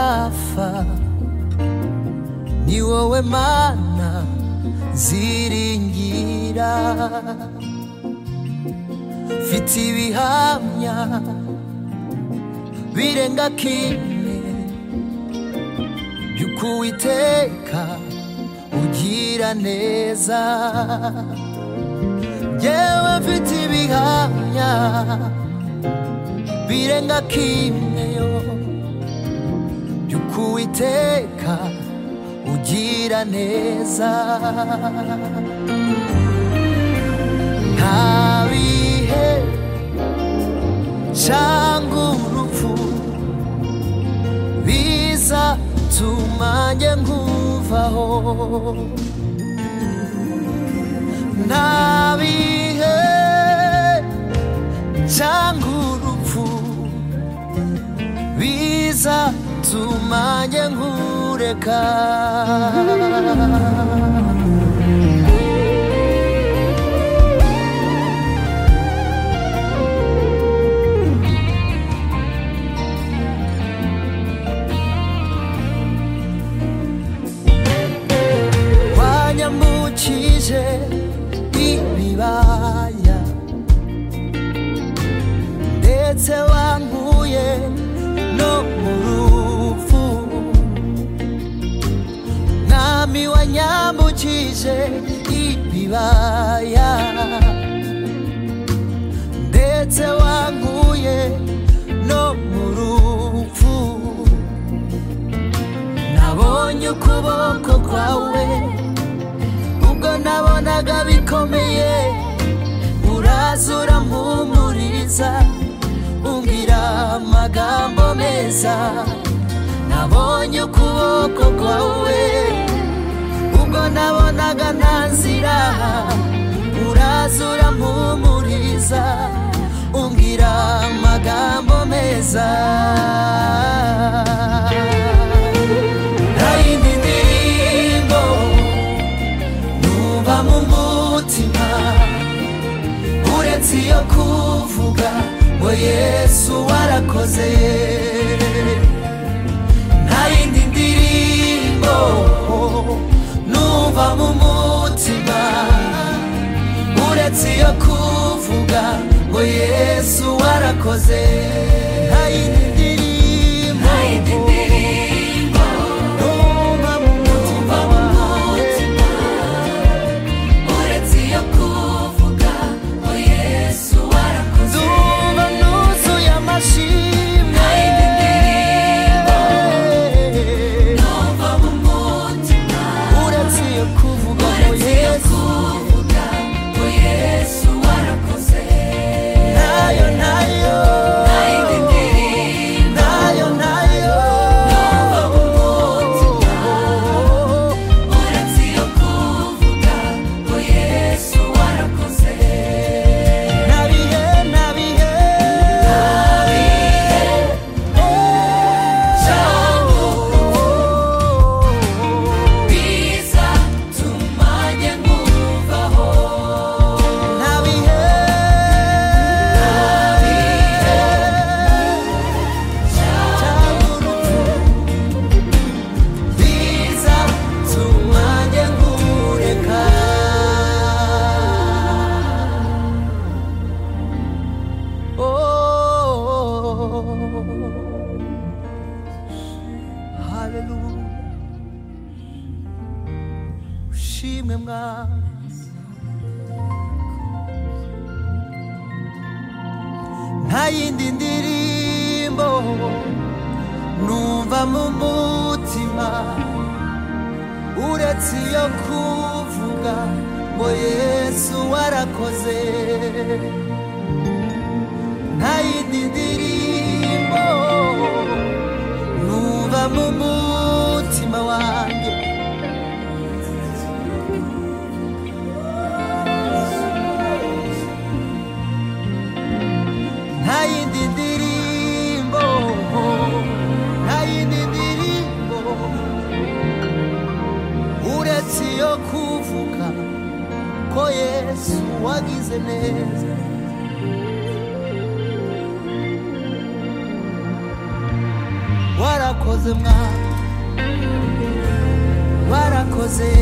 Alpha ni wowe mana ziringira mfite ibihamya birenga kimwe by'uko uwiteka ugira neza yewe mfite ibihamya birenga kimwe yo by'uko uwiteka ugira neza nta bihe cyangwa urupfu bizatuma njye nkuvaho nta bihe cyangwa urupfu bizatuma njye nkureka wanyambukije ibibaya ndetse wankuye no mu rupfu mwami wanyambukije ibibaya ndetse wankuye no mu rupfu nabonye ukuboko kwawe ubwo nabonaga bikomeye uraza urampumuriza umbwira amagambo meza nabonye ukuboko kwawe ubwo nabonaga nta nzira uraza urampumuriza umbwira amagambo meza nta yindi ndirimbo numva mu mutima uretse iyo kuvuga ngo yesu warakoze nta yindi ndirimbo numva mu mutima uretse iyo kuvuga ngo yesu warakoze nta yindi ndirimbo Nta yindi ndirimbo numva mu numva mutima mu mutima uretse iyo kuvuga ngo yesu warakoze ndumva nuzuye amashimwe Nta yindi ndirimbo numva mu mutima uretse iyo kuvuga ngo uretse iyo yesu kuvuga ngo yesu warakoze nayo nayo Nta yindi ndirimbo nayo nayo numva mu mutima uretse iyo kuvuga ngo yesu warakoze nabihe nabihe abiye cyangwa biza tumanye nkuvaho nabihe abiye biza tumanye nkureka oh haleluya ushimwe mwami nta yindi ndirimbo numva mu mutima uretse iyo kuvuga ngo yesu warakoze nta yindi ndirimbo numva mu mutima wanjye nta yindi ndirimbo nta yindi ndirimbo uretse iyo kuvuga ko yesu wagize neza warakoze mwana barakoze